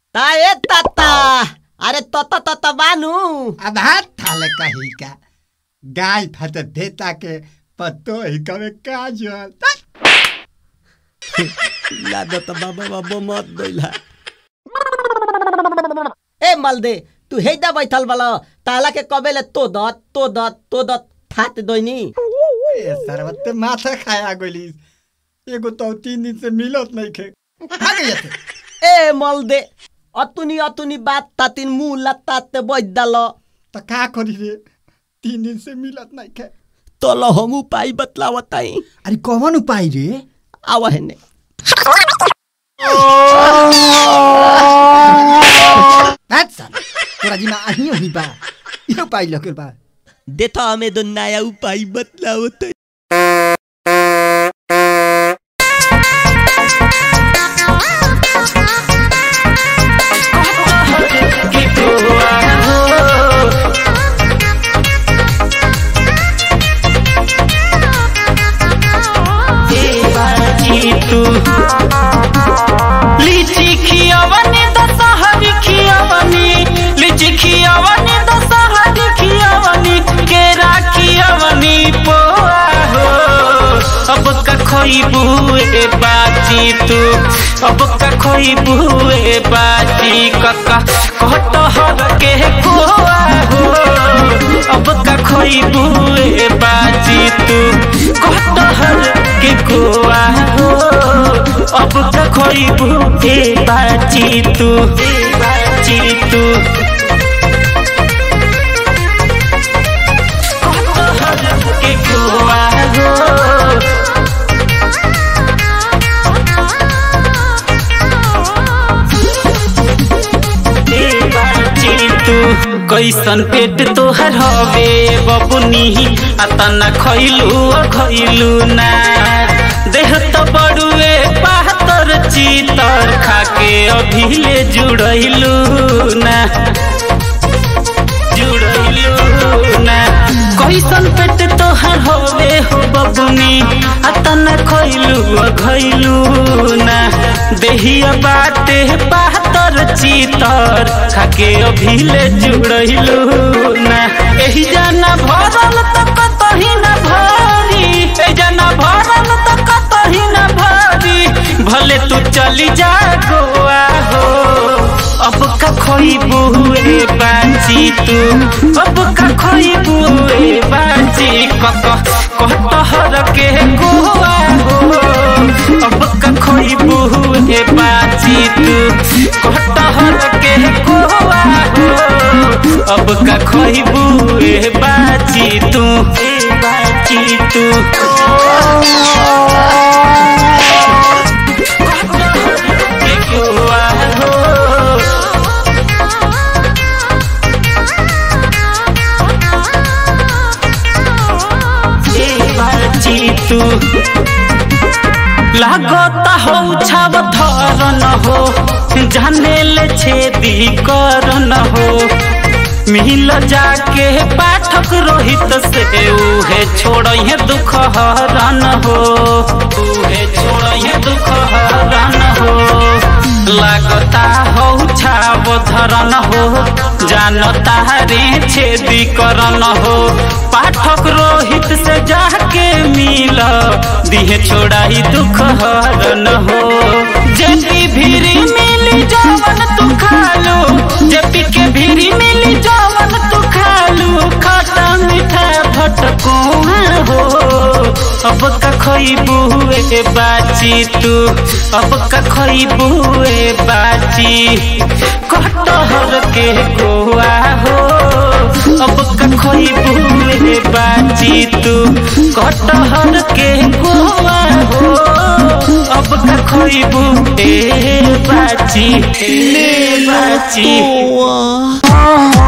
ताए ताता अरे तोता तोता बानू आधार थाले कही का गाय फट देता के पत्तो ही कवे काजल लादो त बाबा बाबा मत दैला ए मलदे तू हेदा बैठल बला ताला के कबेले तो द तो द तो द थात दोइनी ए सरवत्ते माथा खाया गोलिस एगो तो तीन दिन से मिलत नहीं खे भाग जाते ए मलदे अतुनी अतुनी बात तातिन मुंह लत्ताते बैठ दल तो का करी रे तीन दिन से मिलत नहीं खे तल हम उपाय बतलावताई अरे कौन उपाय रे आव हेने अच्छा तोरा जी में आही होई बा ये उपाय लगे बा देता हमें दो नया उपाय बतलावताई लीची खियावनी दशहरी खियावनी लीची खियावनी दशहरी खियावनी केरा खियावनी पोआ हो अब का खोइबू ए बाची तू अब का खोइबू ए बाची कका कहत हर के खोआ हो अब का खोइबू ए बाची तू कहत हर के खोआ हो अब का खोइबू ए बाची तू ए बाची तू कहत हर के खोआ हो कैसन पेट तोहर हवे बबुनी अतना खैलू खैलू ना देह तो बड़ुए पातर चीतर खाके अभिले जुड़ैलू ना जुड़ैलू ना कैसन पेट तोहर हवे हो बबुनी अतना खैलू खैलू ना देहिया बाटे पातर चीतर खाके अभिले जुड़ैलू ना एही जाना भरल त कतही ना भारी ए जाना भरल त कतही ना भारी भले तू चली जा गोवा हो अब का खोइबू ए बाची तू अब का खोइबू ए बाची कक कहत हर के गोवा हो अब का खोइबू ए बाची तू कहत हर के गोवा हो अब का खोइबू ए बाची तू ए बाची तू के गोवा हो तू लागता हो छाव थर न हो जाने ले छेदी कर न हो मिल जाके पाठक रोहित से उहे छोड़ दुख हरन हो उहे छोड़ दुख हरन हो लागता हो छाव धरन हो जानता रे छेदी करन हो पाठक रोहित से जाके मिल दिहे छोड़ाई दुख हरन हो जेपी भीरी मिली जवन तू खालू जेपी के भीरी मिली जवन तू खालू खट्टा मीठा भटको हो अब का खइबू ए बाची तू अब का खइबू ए बाची कटहर के गोआ हो अब का खइबू ए बाची तू कटहर के गोआ हो अब का खइबू ए बाची ए बाची वाह